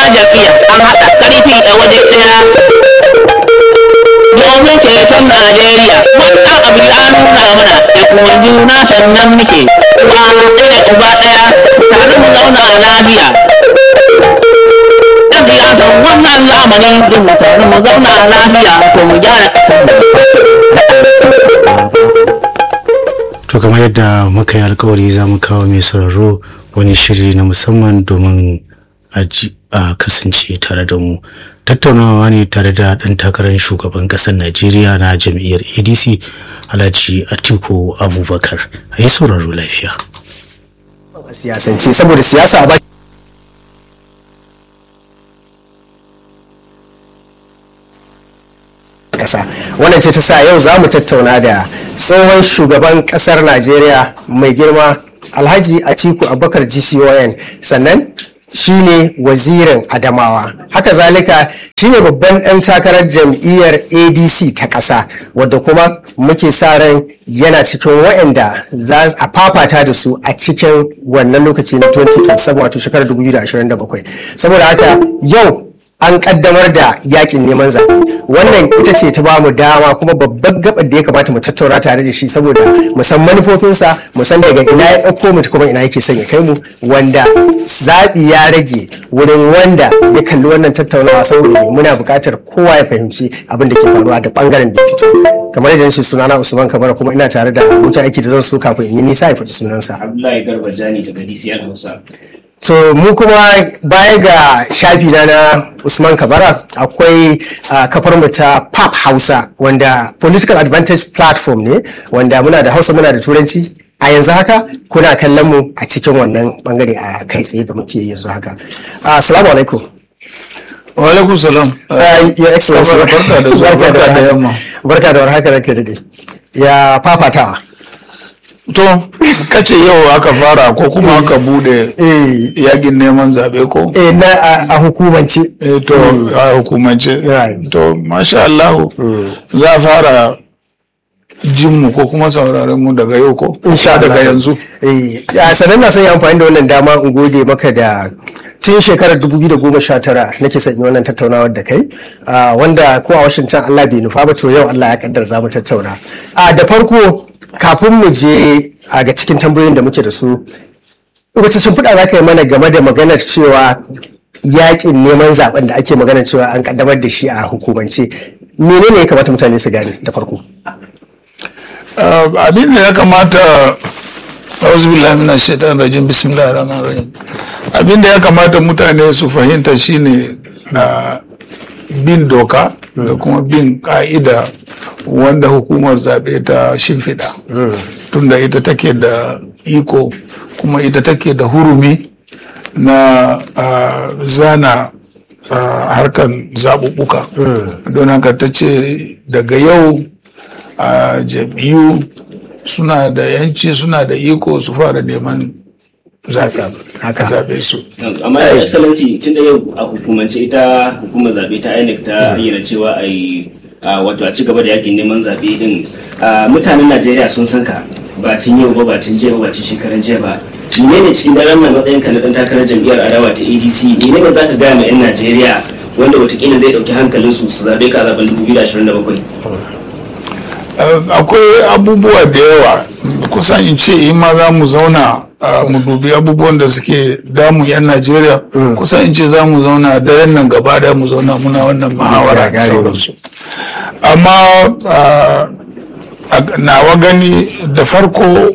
jam'iyya an haɗa ƙarfi a waje ɗaya domin ceton Najeriya wannan abu ya nuna mana da kuma juna sannan muke uwa ɗaya uba ɗaya tare mu zauna lafiya ɗan siyasan wannan zamanin din mu tare mu zauna lafiya to mu gyara ƙasar to kamar yadda muka yi alkawari za mu kawo mai sauraro wani shiri na musamman domin a ji- a kasance tare da mu tattaunawa ne tare da ɗan takarar shugaban ƙasar najeriya na jam'iyyar adc alhaji atiku abubakar a yi sauraro lafiya a siyasance saboda siyasa ba kasa wannan ce ta sa yau za mu tattauna da tsohon shugaban kasar najeriya mai girma alhaji atiku abubakar gcon sannan shine wazirin adamawa haka zalika shine babban ɗan takarar jam'iyyar adc ta ƙasa wadda kuma muke sa ran yana cikin waɗanda za a fafata da su a cikin wannan lokaci na 2027 wato shekarar 2027 saboda haka yau an kaddamar da yakin neman zaɓe wannan ita ce ta bamu dama kuma babban gabar da ya kamata mu tattauna tare da shi saboda mu san manufofinsa mu san daga ina ya ɗauko mu kuma ina yake son ya kai mu wanda zaɓi ya rage wurin wanda ya kalli wannan tattaunawa saboda me muna buƙatar kowa ya fahimci abin da ke faruwa da ɓangaren da ya fito kamar yadda nace sunana Usman Kabara kuma ina tare da abokin aiki da zan so kafin in yi nisa ya faɗi sunansa Abdullahi Garba Jani daga DCL Hausa. to mu kuma baya ga shafi na na usman kabara akwai uh, kafar mu ta pap hausa wanda political advantage platform ne wanda muna da hausa muna da turanci a yanzu haka kuna kallon mu a cikin wannan bangare a kai tsaye da muke yanzu haka Uh, assalamu alaikum Walaikun salam. Uh, your excellency Barka da zuwa, barka da yamma. barka da warhaka ranka dade ya fafatawa To, kace yau aka fara ko kuma aka bude eh yakin neman zaɓe ko? eh na a- a hukumance Eh, to, a hukumance. Right. To, masha Allah, za a fara jinmu ko kuma sauraren mu daga yau ko? insha Allah Daga yanzu. eh ya sanan na son yi amfani da wannan dama in gode maka da tun shekarar 2019 nake son yi wannan tattaunawar da kai ah, wanda ko a Washington Allah bai nufa ba to yau Allah ya kaddar za mu tattauna a da farko kafin mu je a ga cikin tambayoyin da muke da su wace shimfiɗa za ka yi mana game da maganar cewa yakin neman zaben da ake maganar cewa an kaddamar da shi a hukumance menene ya kamata mutane su gane da farko Ah, abin da ya kamata auzu billahi minash shaitanir rajim bismillahir rahmanir rahim abin da ya kamata mutane su fahimta shine ah, bin doka da kuma bin ka'ida wanda hukumar zaɓe ta shimfiɗa tunda ita take da iko kuma ita take da hurumi na ah, zana ah, harkan zaɓuɓɓuka don haka ta ce daga yau a jam'iyyu suna da yanci suna da iko su fara neman zaɓe haka zaɓe su Amma ya excellency tun da yau a hukumance ita hukumar zaɓe ta INEC ta ayyana cewa a yi a wato a ci gaba da yakin neman zaɓe din a, mutanen Najeriya sun san ka ba tun yau ba ba tun jiya ba ba tun shekaran jiya ba menene cikin daren nan matsayin ka na dan takarar jam'iyyar adawa ta ADC menene za ka gaya ma 'yan Najeriya wanda watakila zai ɗauki hankalinsu su zaɓe ka a zaɓen 2027 Uh, akwai abubuwa da yawa kusan in ce in ma za mu zauna uh, mu dubi abubuwan da suke damu 'yan najeriya kusan in ce za mu zauna daren nan gaba da mu zauna muna wannan muhawara da sauransu amma uh, a- nawa gani da farko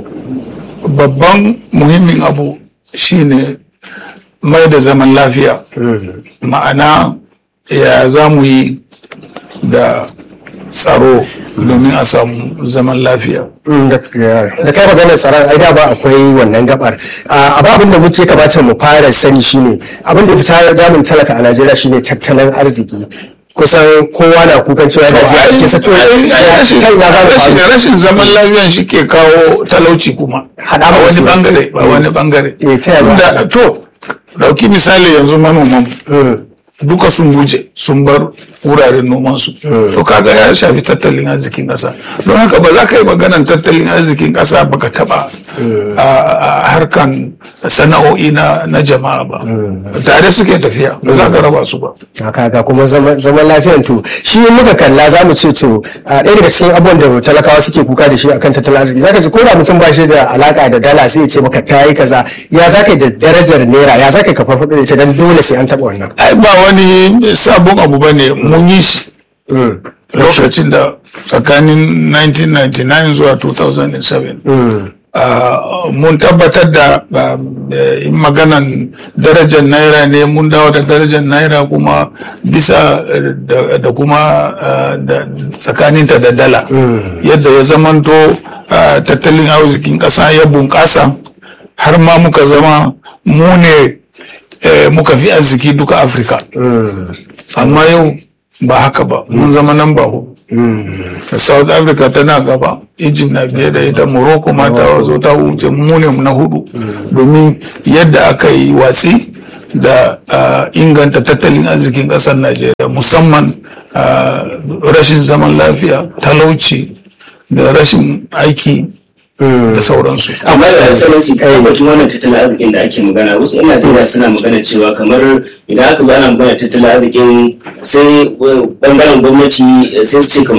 babban muhimmin abu shine mai da zaman lafiya ma'ana ya za mu yi da tsaro domin a samu zaman lafiya da kai maganar tsaron ai da ba akwai wannan gabar a abin da muke kamata mu fara sani shine abin da fita damun talaka a Najeriya shine tattalin arziki kusan kowa na kukan cewa yana ji a cikin sa to rashin ta ina za mu rashin- fara rashin zaman lafiyan shi ke kawo talauci kuma Haɗa a ba wani wasu. bangare ba wani bangare Eh, ta yaya za a Tunda- haɗa? to dauki misali yanzu manoman duka sun guje sun bar wuraren nomansu to kaga ya shafi tattalin arzikin ƙasa don haka ba za ka yi maganan tattalin arzikin ƙasa baka taba a harkan sana'o'i na na jama'a ba tare suke tafiya ba za ka raba su ba kaga kuma zaman lafiyan to shi muka kalla za mu ce to a ɗaya daga cikin abubuwan da talakawa suke kuka da shi akan tattalin arziki zaka ji ko da mutum ba shi da alaka da dala sai ya ce maka ta yi kaza ya zaka yi da darajar naira ya zaka yi ka farfaɗo da ita dan dole sai an taɓa wannan ai ba wani sabon abu ba ne mun yi shi lokacin da tsakanin 1999 zuwa 2007 mun tabbatar da in maganan darajar naira ne mun dawo da darajar naira kuma bisa da kuma tsakaninta da dala yadda ya zamanto tattalin arzikin ƙasa ya bunƙasa har ma muka zama mu ne muka fi arziki duka afirka amma yau ba haka ba mun zama nan ba south africa tana gaba egypt na biye da ita morocco ma ta zo ta wuce mu ne na hudu domin yadda aka yi watsi da inganta tattalin arzikin kasar najeriya musamman rashin zaman lafiya talauci da rashin aiki da sauransu. amma da sanarci tabbatin wannan tattalin arzikin da ake magana wasu yan najeriya suna magana cewa kamar idan aka zo ana magana tattalin arzikin sai bangaren gwamnati sai su ce kamar